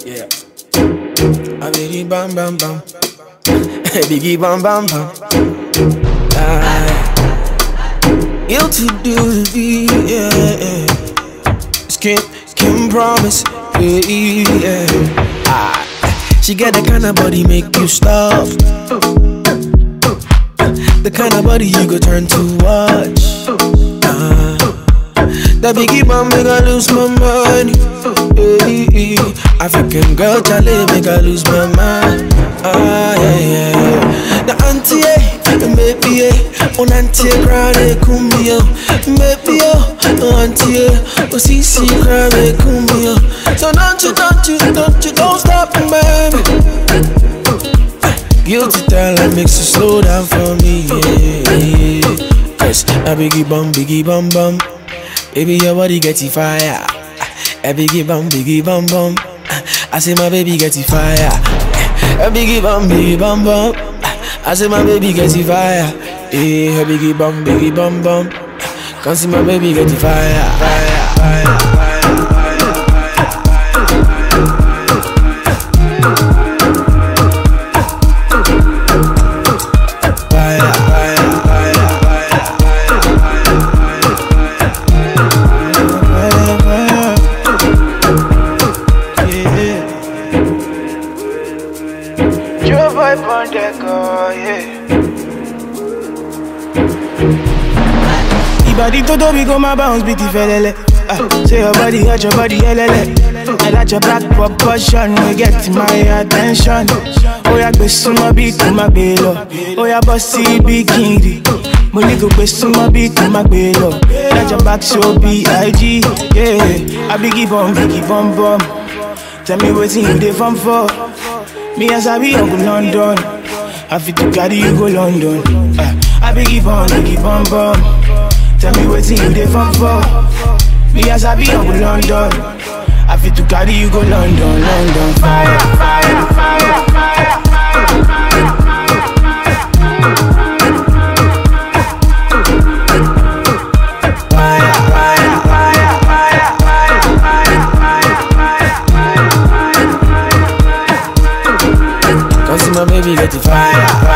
Yeah. A biggie bam bam bam. biggie bam bam bam. Ah. You to do the yeah. yeah. Skin, skin promise. Yeah, yeah. Ah. She get the kind of body make you stop. The kind of body you go turn to watch. Ah. That biggie bomb make I lose my money. Hey, African girl, Charlie make I lose my mind. Ah, yeah, yeah. The auntie, eh, maybe, eh, on auntie, cry, eh, kumbia. Maybe, oh, auntie, eh, oh, see, see, cry, eh, kumbia. So don't you, don't you, don't you, don't stop, baby. Guilty talent makes you slow down for me, yeah. Cause a biggie bum, biggie bum bum. Baby, your body get it fire. A biggie bum, biggie bum bum. I say my baby get it fire. A biggie bum, biggie bum bum. I say my baby get it fire. Eh, a biggie bum, biggie bum bum. Come see my baby get it fire, fire, fire, fire. Fire, fire, fire, fire, fire, fire. Yeah. Joe vibe on deck, oh yeah. Ibadi todo we go my bounce beat felele. Ah, say your body hot, your body helele. I like your black proportion, we get my attention. Oh yeah, gbe sumo bi ko ma gbe lọ. Oh yeah, bossy bikini. Mo ní kò gbé súnmọ́ bí kò má gbé lọ. Like your back so B.I.G. Yeah, I biggie bum, biggie bum bum. Tell me wetin you dey fun for. Me as I be Uncle London. I fit to carry you go London. Uh, I biggie bum, biggie bum bum. Tell me wetin you dey fun for. Me as I be Uncle London. I fit to carry you go London, London. Fire, fire, fire, fire. Come see my baby get it fire, fire.